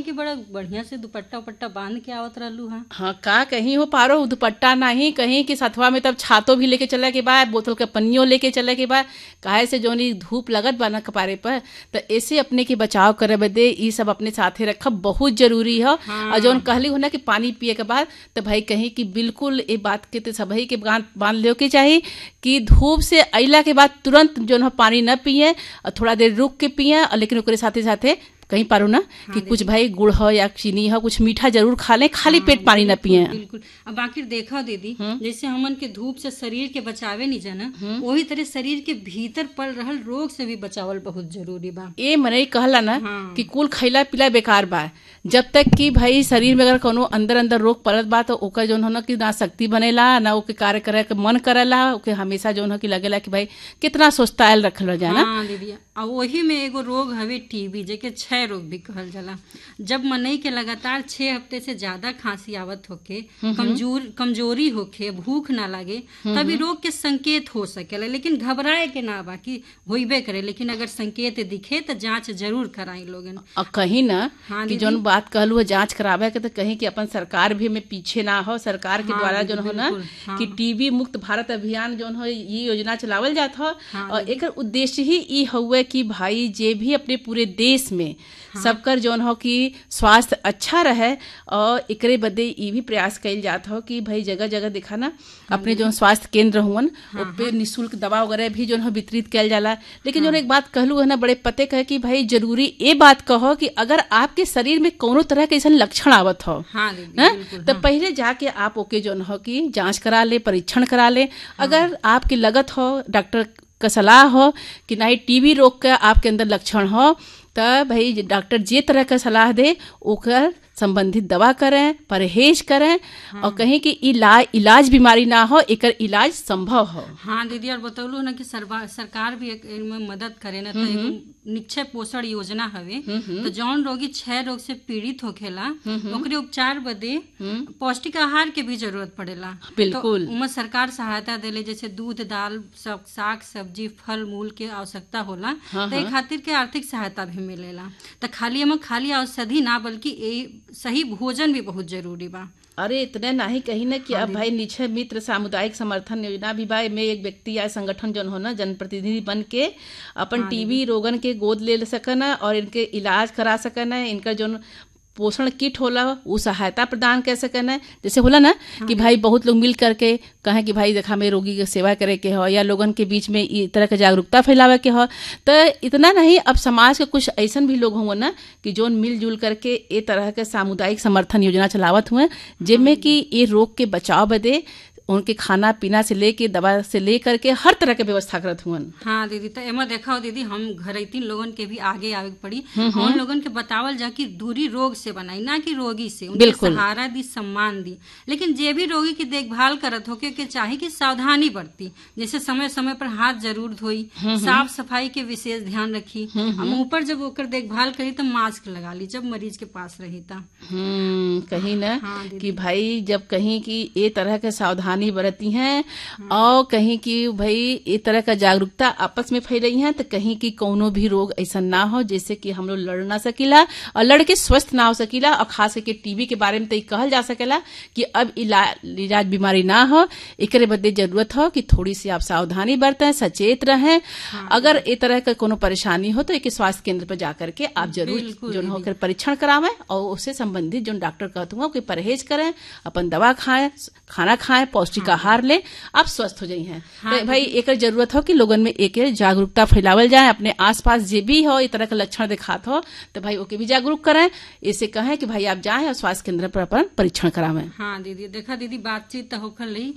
कि बड़ा बढ़िया से दुपट्टा उपट्टा बांध के आवत रहलू हा हाँ का कहीं हो पारो दुपट्टा नहीं कहीं कि सथवा में तब छातो भी लेके चले के बाद बोतल के पन्नियों लेके चले के बाद काहे से जोनी धूप लगत बा ना कपारे पर तो ऐसे अपने के बचाव करे बदे ई सब अपने साथे रखब बहुत जरूरी है और जौन कहली हो ना कि पानी पिए के बाद तो भाई कहीं कि बिल्कुल ये बात के तो सभी के बांध बांध ले के चाहिए कि धूप से अइला के बाद तुरंत जो है पानी न पिए और थोड़ा देर रुक के पिए और लेकिन ओकरे साथे साथे कहीं पारो ना कि कुछ भाई गुड़ हो या चीनी हो कुछ मीठा जरूर खा लें खाली पेट पानी न पिए बिल्कुल अब बाकी देखा दीदी जैसे हमन के धूप से शरीर के बचावे नहीं जाना वही तरह शरीर के भीतर पड़ रहल रोग से भी बचावल बहुत जरूरी बा ए मने कहला ना हाँ। कि कुल खैला पिला बेकार बा जब तक कि भाई शरीर में अगर कोनो अंदर अंदर रोग पड़त बा तो ओकर जौन हो ना कि ना शक्ति बनेला ना ओके कार्य करे के मन करेला ओके हमेशा जौन हो कि लगेला कि भाई कितना सोचतायल रखल जाए ना हाँ दीदी और वही में एगो रोग हवे टीबी जेके क्षय रोग भी कहल जाला जब मनई के लगातार छह हफ्ते से ज्यादा खांसी आवत होके कमजोर कमजोरी होके भूख ना लगे तभी रोग के संकेत हो सकेला लेकिन घबराए के ना बा कि होइबे करे लेकिन अगर संकेत दिखे तो जांच जरूर कराई लोगन और कहीं ना हाँ, कि जौन बात कहलू है जांच करावे के तो कहीं कि अपन सरकार भी में पीछे ना हो सरकार के द्वारा जौन हो ना बिल्कुल, कि टीबी मुक्त भारत अभियान जौन हो ये योजना चलावल जात हो और एकर उद्देश्य ही ई हुए कि भाई जे भी अपने पूरे देश में सबकर जौन हो कि स्वास्थ्य अच्छा रहे और एकरे बदे ई भी प्रयास कइल जात हो कि भाई जगह जगह देखा ना अपने जौन स्वास्थ्य केंद्र हुवन पे निशुल्क दवा वगैरह भी जौन हो वितरित कइल जाला लेकिन जौन एक बात कहलू है ना बड़े पते कहे कि भाई जरूरी ये बात कहो कि अगर आपके शरीर में कोनो तरह के ऐसा लक्षण आवत हो हाँ दीदी हैं? बिल्कुल तो पहले जाके आप ओके जौन हो कि जांच करा ले परीक्षण करा ले अगर आपके लगत हो डॉक्टर का सलाह हो कि नहीं टीबी रोग का आपके अंदर लक्षण हो तो भाई डॉक्टर जे तरह का सलाह दे ओकर संबंधित दवा करें परहेज करें और कहीं कि इलाज इलाज बीमारी ना हो एकर इलाज संभव हो हाँ दीदी और बतौलू ना कि सरवा- सरकार भी एक इनमें मदद करे ना तो एगो निक्षय पोषण योजना हवे तो जौन रोगी क्षय रोग से पीड़ित होखेला ओकरे उपचार बदे पौष्टिक आहार के भी जरूरत पड़ेला बिल्कुल। तो उमे सरकार सहायता देले जैसे दूध दाल सब साग सब्जी फल मूल के आवश्यकता होला तो ए खातिर के आर्थिक सहायता भी मिलेला तो खाली एमे खाली औषधि ना बल्कि ए सही भोजन भी बहुत जरूरी बा अरे इतने नहीं कही ना कि अब भाई निश्चय मित्र सामुदायिक समर्थन योजना भी भाई में एक व्यक्ति या संगठन जो हो ना जनप्रतिनिधि बन के अपन टीबी रोगन के गोद ले सकन और इनके इलाज करा सकन इनका जो पोषण किट होला वो सहायता प्रदान कर सकन जैसे होला ना कि भाई बहुत लोग मिल करके कहें कि भाई देखा में रोगी के सेवा करे के हो या लोगन के बीच में ई तरह के जागरूकता फैलावे के हो तो इतना नहीं अब समाज के कुछ ऐसन भी लोग होंगे ना कि जोन मिलजुल करके ए तरह के सामुदायिक समर्थन योजना चलावत हुए जिनमें कि ये रोग के बचाव बदे उनके खाना पीना से लेके दवा से ले करके हर तरह के व्यवस्था करत हुअन हाँ दीदी तो एमा देखा हो दीदी हम घरैतीन लोगन के भी आगे आवे के पड़ी उन लोगन के बतावल जा कि दूरी रोग से बनाई ना कि रोगी से उनके बिल्कुल। सहारा दी सम्मान दी लेकिन जे भी रोगी की देखभाल करत होके के चाहे कि सावधानी बरती जैसे समय समय पर हाथ जरूर धोई साफ सफाई के विशेष ध्यान रखी और मुंह पर जब ओकर देखभाल करी तो मास्क लगा ली जब मरीज के पास रही था हम्म कहीं ना हाँ, दीदी। कि भाई जब कहीं की ये तरह के सावधानी बरती हैं और कहीं की भाई ये तरह का जागरूकता आपस में फैलाई है तो कहीं की कोनो भी रोग ऐसा ना हो जैसे कि हम लोग लड़ ना सकीला और लड़ के स्वस्थ ना हो सकीला और खास करके टीबी के बारे में तो ये कहल जा सकेला कि अब इलाज इलाज बीमारी ना हो एकरे बदले जरूरत हो कि थोड़ी सी आप सावधानी बरतें सचेत रहें अगर ये तरह का कोनो परेशानी हो तो एक स्वास्थ्य केंद्र पर जाकर के आप जरूर बिल्कुल जो होकर परीक्षण करावें और उससे संबंधित जो डॉक्टर कहते हैं कि परहेज करें अपन दवा खाएं खाना खाएं पौष्टिक आहार लें आप स्वस्थ हो जाई हैं तो भाई एक जरूरत हो कि लोगन में एक जागरूकता फैलावल जाए अपने आसपास जे भी हो इस तरह के लक्षण दिखात हो तो भाई ओके भी जागरूक करें इसे कहें कि भाई आप जाएं और स्वास्थ्य केंद्र पर अपन परीक्षण करावें हाँ दीदी देखा दीदी बातचीत तो होकर ली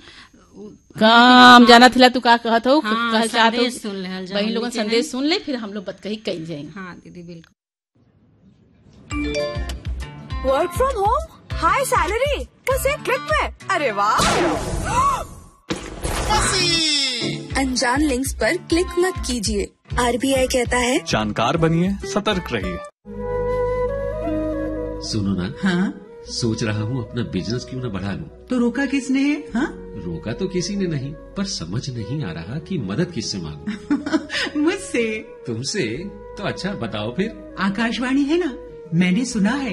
काम जाना थिला तू का कहत हो हाँ, कहल चाहत हो संदेश सुन लेहल जाओ वही लोगन हमनी के संदेश सुन ले फिर हम लोग बत कही कही जाएंगे हाँ दीदी बिल्कुल work from home high salary बस एक क्लिक पे अरे वाह अनजान लिंक्स पर क्लिक मत कीजिए आरबीआई कहता है जानकार बनिए सतर्क रहिए सुनो ना हाँ सोच रहा हूँ अपना बिजनेस क्यों ना बढ़ा लूं तो रोका किसने है हाँ रोका तो किसी ने नहीं पर समझ नहीं आ रहा कि मदद किससे मांगू मुझसे तुमसे तो अच्छा बताओ फिर आकाशवाणी है ना मैंने सुना है